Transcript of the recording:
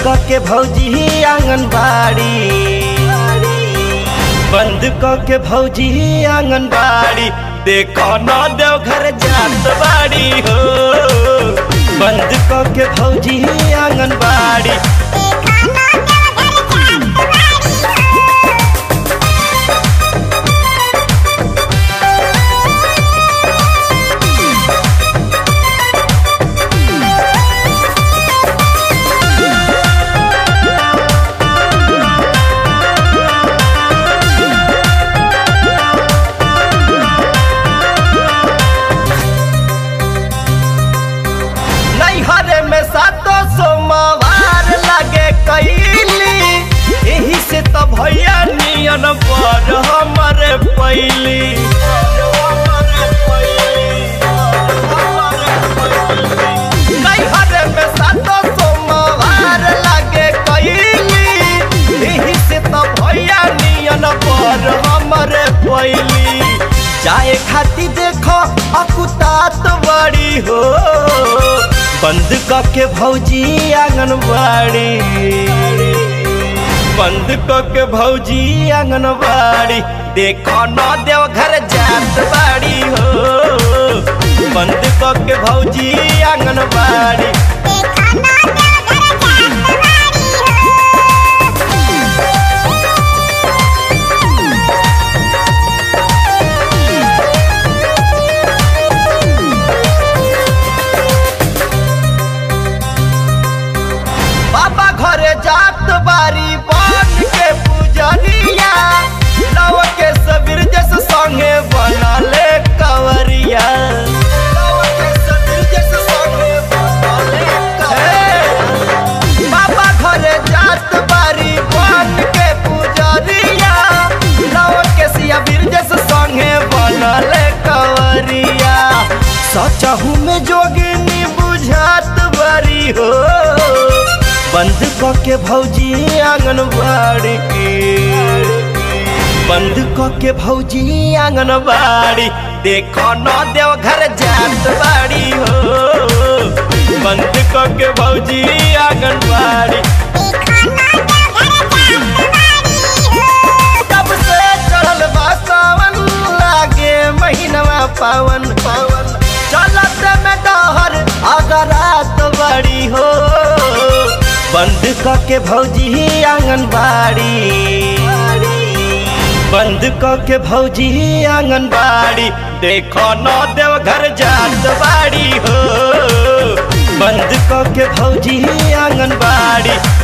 क के भौजी आंगनबाड़ी बंद क के भौजी आंगनबाड़ी देखो न देव घर जात बाड़ी हो बंद क के भौजी आंगनबाड़ी नैहरे में सातो सोमवार लगे कैली यही से तो भैया नियन पर हमरे पैली नैहरे में सातो सोमवार लगे कैली यही से तो भैया नियन पर हमरे पैली जाए खाती देखो अकुतात बड़ी हो बंद क के भौजी आंगनबाड़ी बंद क के भौजी आंगनबाड़ी देखो न देव घर जात बाड़ी हो बंद क के भौजी आंगनबाड़ी बाबा घरे जात बारी बन के पूजनिया लव के सबीर जस संगे बनले कवरिया लव के सबीर जस संगे बनले कवरिया। बाबा घरे जात बारी बन के पूजनिया लव के सिया बीर जस संगे बनले कवरिया सचहू में जोगिनी बुझात बारी हो बंद क के भौजी आंगनबाड़ी के बंद क के भौजी आंगनबाड़ी देखो न देव घर जात बाड़ी हो बंद क के भौजी आंगनबाड़ी तब से चढ़ल बा सावन लागे महीनवा पावन पावन चलत में डहर अगर रात बड़ी हो बंद क के भौजी आंगनबाड़ी बंद क के भौजी आंगनबाड़ी देखो न देव घर जात बाड़ी हो बंद क के भौजी आंगनबाड़ी